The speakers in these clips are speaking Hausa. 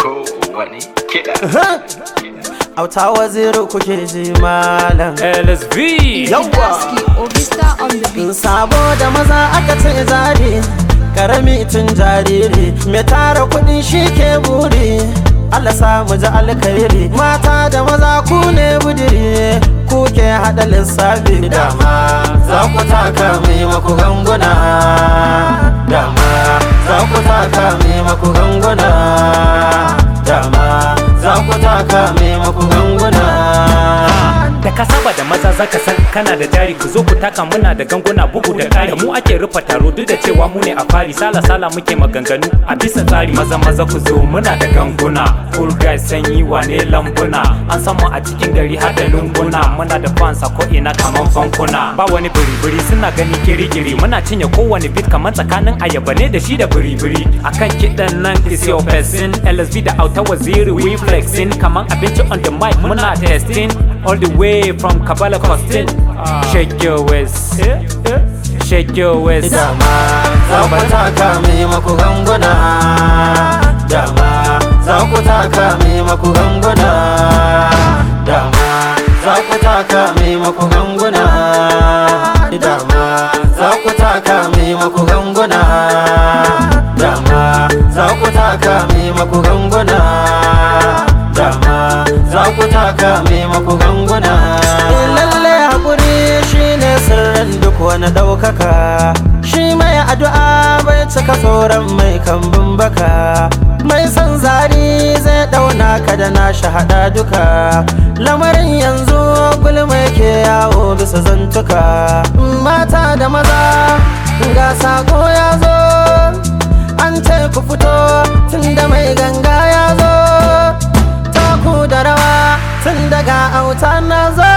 kowane kiɗa. Auta waziri kuke ji malam LSV Yawwa Obista on the beat. Sabo da maza aka ce zari Karami tun jariri Mai tara kuɗi shi ke buri Allah sa mu ji alkhairi Mata da maza ku ne budiri Ku ke haɗa lissafi Dama za ku taka mai maku ganguna Dama za ku taka mai maku ganguna Dama za ku taka mai maku ganguna da ka saba da maza zaka san kana da jari ku zo ku taka muna da ganguna bugu da ƙari mu ake rufa taro duk da cewa mu ne a fari sala sala muke maganganu a bisa tsari maza maza ku zo muna da ganguna full guys sanyi wane lambuna an san mu a cikin gari har da lunguna muna da fans a ko ina kaman fankuna ba wani biri-biri suna gani kiri-kiri muna cinye kowane beat kaman tsakanin ayaba ne da shi da biri-biri akan kiɗan nan is your person LSV da auta waziri we flexing kaman abinci on the mic muna testing all the way from Kabbalah Costin. Shake your waist, shake your waist. Dama za ku taka mai maku ganguna Dama za ku taka mai maku ganguna Dama za ku taka mai maku ganguna Dama za ku taka mai maku ganguna Dama za ku taka mai maku ganguna Dama za ku taka mai maku ganguna Lalle haƙuri shine sirrin duk wani ɗaukaka Shi mai addu'a bai cika tsoron mai kambun baka Mai son zari zai ɗauna ka da na shahada duka Lamarin yanzu gulma ke yawo bisa zantuka Mata da maza ga sako ya zo An ce ku fito tunda mai ganga ya zo Taku da rawa tun daga auta na zo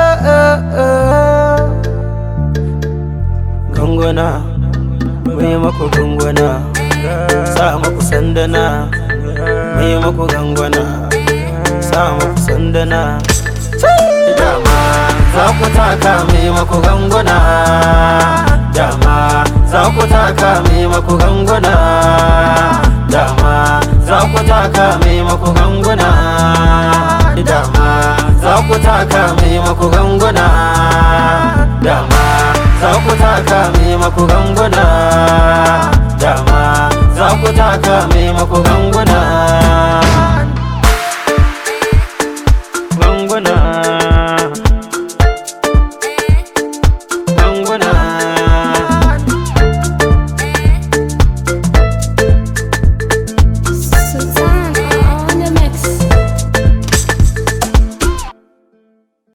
Ganguna mai maku ganguna Sa maku sandana mai maku ganguna Sa maku sandana Dama za ku taka mai maku ganguna Dama za ku taka mai maku ganguna Dama za ku taka mai maku ganguna Dama za ku taka mai maku ganguna Dama za ku taka mai maku ganguna Dama za ku taka mai maku ganguna